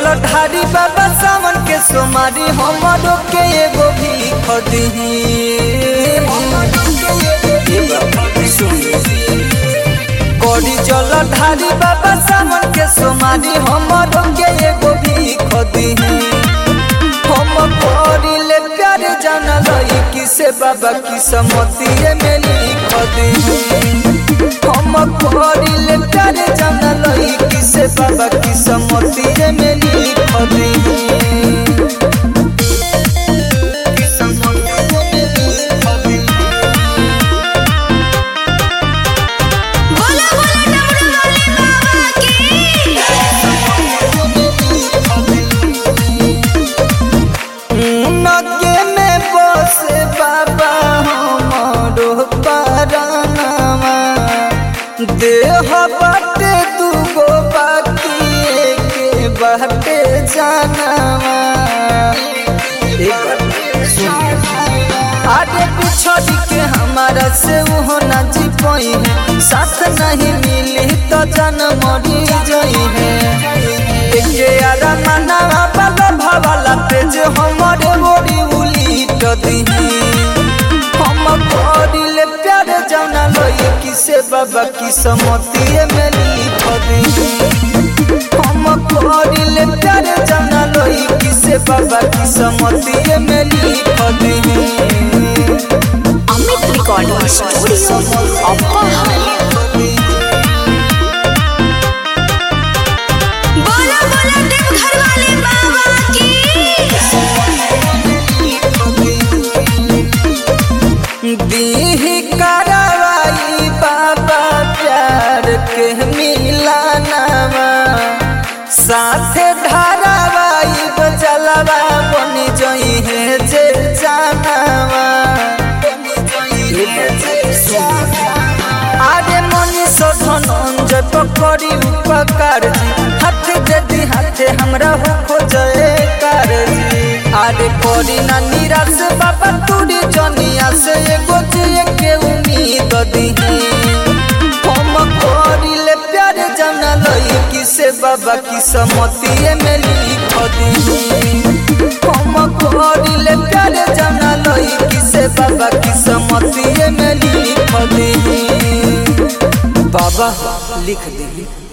ढारी बाबा सावन के सोमारी हमरो के एगो भी खदी करी जल ढारी बाबा सावन के सोमारी हमरो के एगो भी खदी हम करिले प्यार जान लई किसे बाबा की समतिए में लिख दी हम करिले प्यार जान लई किसे बाबा की समतिए में लिख दी बोला बोला डमरू वाले बाबा की नगे में बसे बाबा हमरो परानवा देह बाटे दूगो बाकी के बाटे जानवा आगे पिछड़ी के हमारा से वो न जी पाई है साथ नहीं मिली तो जन मरी जाई है एके आरा मनावा बाबा भावाला पे जे हमारे बोरी उली तो दी हम करिले प्यार जाना लई किसे बाबा की समतिए में लिख दी हम करिले प्यार जाना लई किसे बाबा की समतिए में लिख दी अमित रिकॉर्डिंग स्टूडियो अब्बाहर बोला बोला देवघर वाले बाबा की दीही कार्रवाई बाबा प्यार के मिलानावा साथे धारावाई बजलवा बन जई है जे जानावा आगे मनी धनंजय पकड़ी उपकार जी हाथ जदी हाथे हमरा हो खोजे कार जी आरे करी ना निराश बाबा तूरी जनिया से एगो जिए के उम्मीद दी हम करिले प्यार जाना लई किसे बाबा की समतिए में लिख दी हम करिले प्यार जाना लई किसे बाबा की समतिए में लिख दी बाबा लिख दी